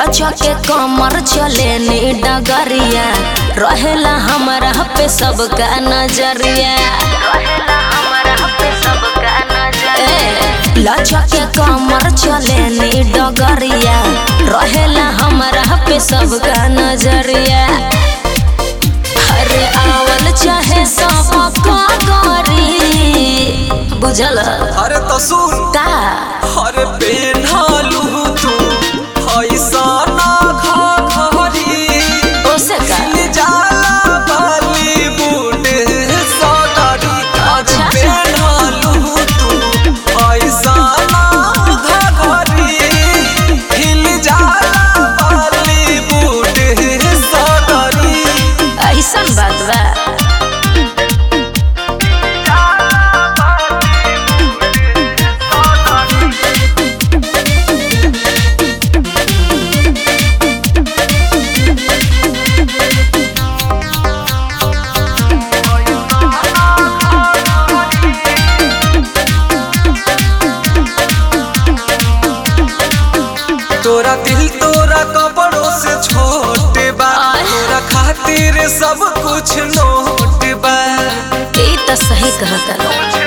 लचा के कमर चले नी डगरिया रहेला हमरा पे सबका नजरिया ए, लचा के कमर चले नी डगरिया रहेला हमरा पे सबका नजरिया अरे आवल चाहे सब गरी बुझल अरे तो सुन का अरे पेन्हालू तू ऐसा ना घरी ओसे का जाला बॉलीवुड सौदारी अच्छा। पेन्हालू तू ऐसा ना घरी हिल जाला बॉलीवुड सौदारी ऐसन बात बा तोरा दिल तोरा कपड़ों से छोटे बा आय। तोरा खातिर सब कुछ नोट बा ये तो सही कहता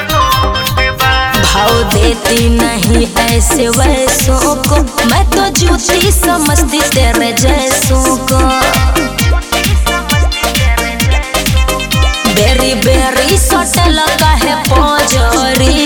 भाव देती नहीं ऐसे वैसों को मैं तो जूती समझती तेरे जैसों को बेरी बेरी सटल का है पौजरी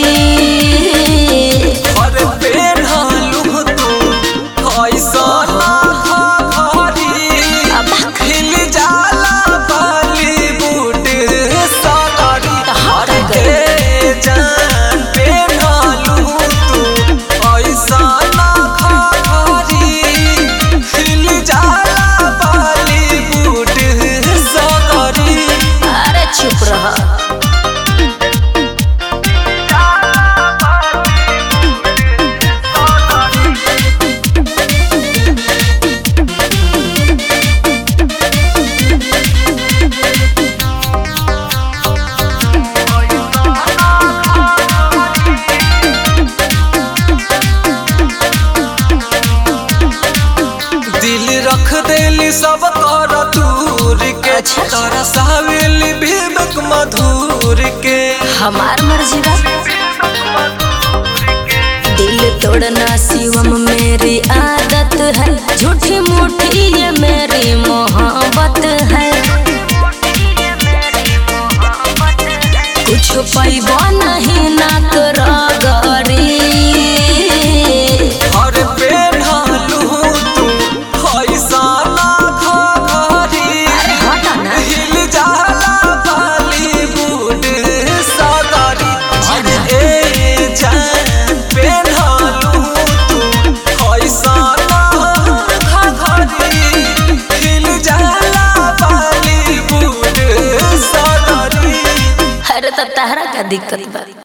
अरे पेन्हालू तू ऐसा ना घरी अब हिल जाला बॉलीवुड सौदारी तो हम अरे क्या करें? ए जान पेन्हालू तू ऐसा ना घरी हिल जाला बॉलीवुड सौदारी अरे चुप रह दिल रख देली सब कर दूर के अच्छा। तोरा सावेली विवेक मधुर के हमार मर्जी बा दिल तोड़ना शिवम मेरी आदत है झूठी मूठी ये मेरी मोहब्बत है कुछ पैबो नहीं ना गरी हर पेन्हालू तू ऐसा ना घरी हटा ना हिल जाला बॉलीवुड सदारी अरे ए जान पेन्हालू तू ऐसा ना घरी हिल जाला बॉलीवुड सदारी अरे तो तहरा का दिक्कत बा